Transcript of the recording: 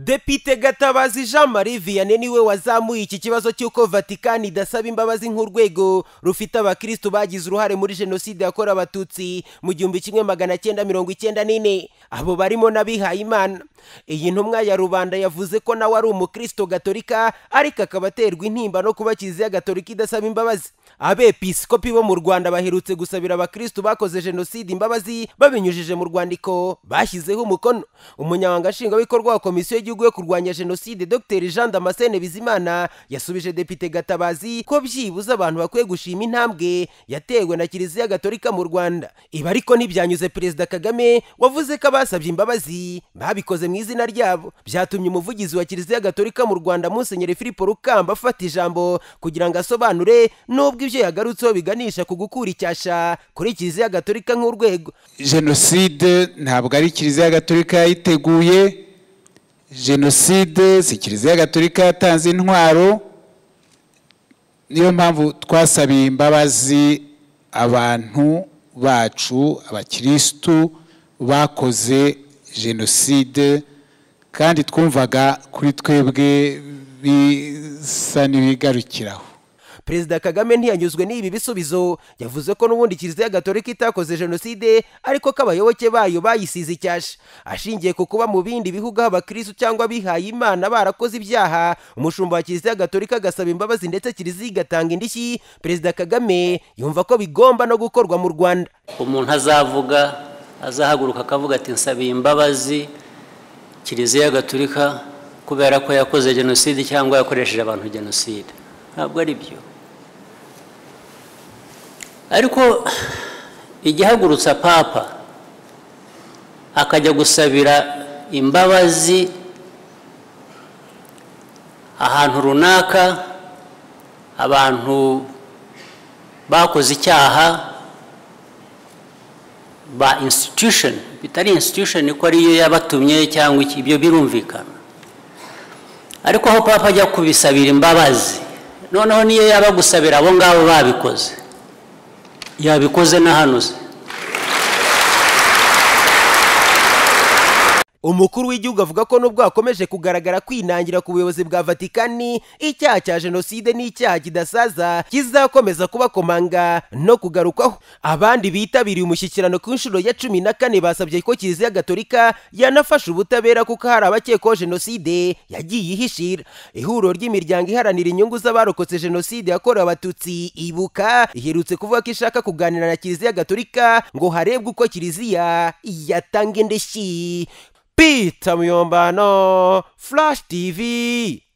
depite gatabazi jean marie vianney niwe wazamuye iki kibazo cy'uko vatikani idasaba imbabazi nk'urwego rufite abakirisitu bagize uruhare muri jenoside yakorewe abatutsi mu gihumbi kimwe magana cyenda mirongo icyenda n'ine abo barimo n'abihayimana iyi ntumwa ya rubanda yavuze ko nawe ari umukristo gatolika ariko akaba aterwa intimba no kuba kiliziya gatolika idasaba imbabazi abepisikopi bo mu rwanda baherutse gusabira abakirisitu bakoze jenoside imbabazi babinyujije mu rwandiko bashyizeho umukono umunyamabanga nshingwabikorwa wa komisiyo y'igihugu yo kurwanya jenoside dr jean damascene bizimana yasubije depite gatabazi ko byibuze abantu bakwiye gushima intambwe yatewe na kiliziya gatolika mu rwanda ibi ariko ntibyanyuze perezida kagame wavuze ko abasabye imbabazi babikoze mu izina ryabo byatumye umuvugizi wa kiliziya gatolika mu rwanda musenyeri filipo rukamba afata ijambo kugira ngo asobanure n'ubwo ibyo yagarutseho biganisha ku gukura icyasha kuri kiliziya gatolika nk'urwego jenoside ntabwo ari kiliziya gatolika yayiteguye jenoside si kiliziya gatolika yatanze intwaro niyo mpamvu twasabiye imbabazi abantu bacu abakirisitu bakoze jenoside kandi twumvaga kuri twebwe bisa n'ibigarukiraho perezida kagame ntiyanyuzwe n'ibi bisubizo yavuze ko n'ubundi kiliziya gatolika itakoze jenoside ariko ko abayoboke bayo bayisize icyasha ashingiye ku kuba mu bindi bihugu aho abakirisitu cyangwa abihaye imana barakoze ibyaha umushumba wa kiliziya gatolika agasaba imbabazi ndetse kiliziya igatanga indishyi perezida kagame yumva ko bigomba no gukorwa mu rwanda umuntu azavuga azahaguruka akavuga ati nsabiye imbabazi kiliziya gatolika kubera ko yakoze jenoside cyangwa yakoresheje abantu jenoside ntabwo ari byo ariko igihagurutsa papa akajya gusabira imbabazi ahantu runaka abantu bakoze icyaha ba institution bitari institution ko ariyo yabatumye cyangwa ibyo birumvikana ariko aho papa ajya kubisabira imbabazi noneho niyo yaba gusabira abo ngabo babikoze yabikoze n'ahanuze umukuru w'igihugu avuga ko nubwo hakomeje kugaragara kwinangira ku buyobozi bwa vatikani icyaha cya jenoside n'icyaha kidasaza kizakomeza kubakomanga no kugarukwaho abandi bitabiriye umushyikirano ku nshuro ya cumi na kane basabye ko kiliziya gatolika yanafasha ubutabera kuko hari abakekwaho jenoside yagiye ihishira ihuriro ry'imiryango iharanira inyungu z'abarokotse jenoside yakorewe abatutsi ibuka iherutse kuvuga ko ishaka kuganira na kiliziya gatolika ngo harebwe uko kiliziya yatanga indishyi Peter Muyombano, Flash TV.